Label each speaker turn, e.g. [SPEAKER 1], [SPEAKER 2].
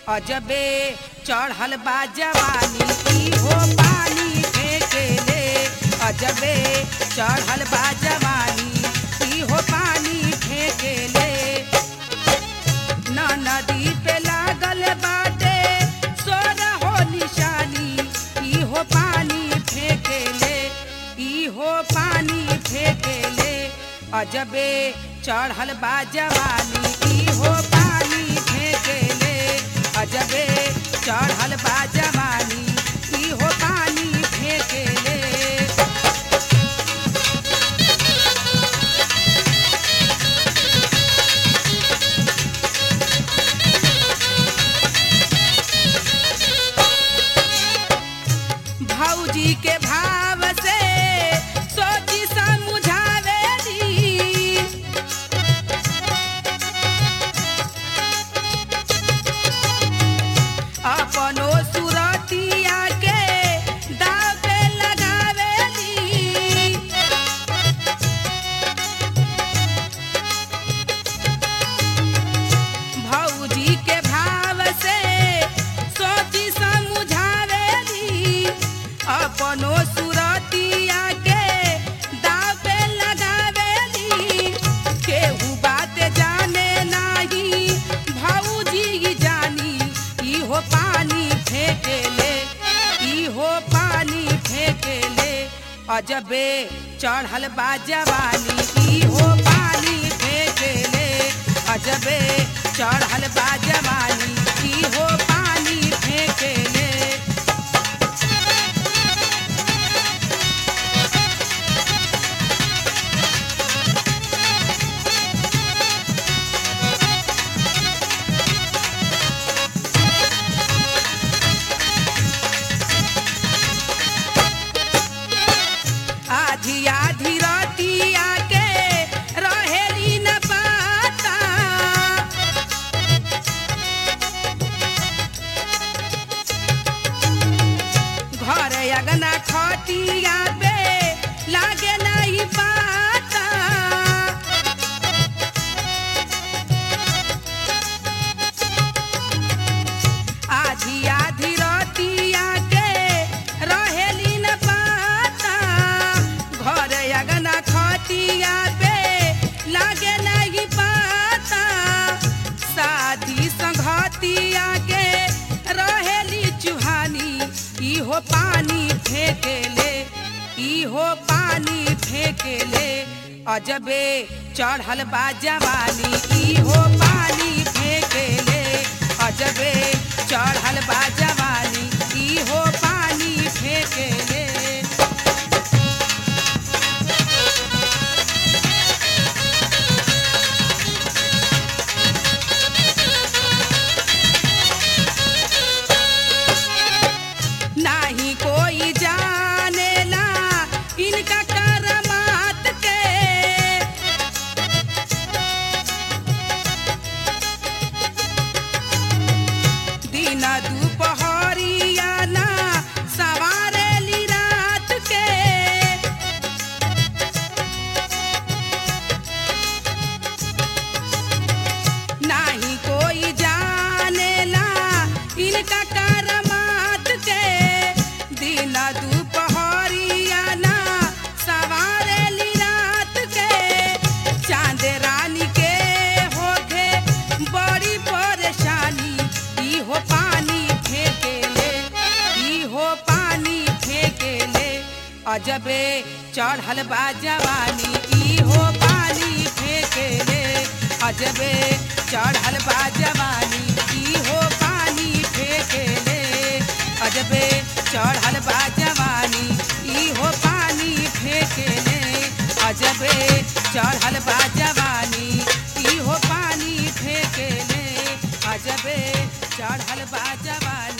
[SPEAKER 1] अजबे चढ़ल बा जवानी ई हो पानी फेंकेले अजबे चढ़ल बा जवानी ई हो पानी फेंकेले न नदी पे लागल बाटे सोर हो निशानी ई हो पानी फेंकेले ई हो पानी फेंकेले अजबे चढ़ल बा जवानी ई हो पानी फेंकेले अजबे चढ़ल बा जवानी ई हो पानी फेंकेले भौजी के भाव से सोची समझावेली अपनो सुरतिया के दाव पे लगावेली भौजी के भाव से सोची समझावेली अपनो सुरतिया के दाव पे लगावेली केहू बात जाने नाही भौजी जानी ई हो पानी फेंकेले ई हो पानी फेंकेले अजबे चढ़ल बा जवानी ई हो पानी फेंकेले अजबे चढ़ल बा जवानी ई हो पानी फेंकेले आधी आधी रतिया के रहेली न पाता घर अगना खटिया पे लागे नहीं पाता आधी आधी रतिया के रहेली न पाता घर अगना खटिया पे लागे नहीं पाता साथी संघतिया के रहेली चुहानी ई हो पानी फेंकेले ई हो पानी फेंकेले अजबे चढ़ल बा जवानी ई हो पानी फेंकेले अजबे चढ़ल बा जवानी ई हो पानी फेंकेले नाही कोई जानेला इनका करमात के दिन दुपहरिया ना सवारेली रात के नाही कोई जानेला इनका करमात के दिन दुपहरिया ना सवारेली रात के चांद रानी के होखे बड़ी परेशानी ई हो पानी फेंकेले ई हो पानी फेंकेले अजबे चढ़ल बा जवानी ई हो पानी फेंकेले अजबे चढ़ल बा जवानी ई हो पानी फेंकेले अजबे चढ़ल बा जवानी ई हो पानी फेंकेले अजबे चढ़ल बा जवानी ई हो पानी फेंकेले अजबे चढ़ल बा जवानी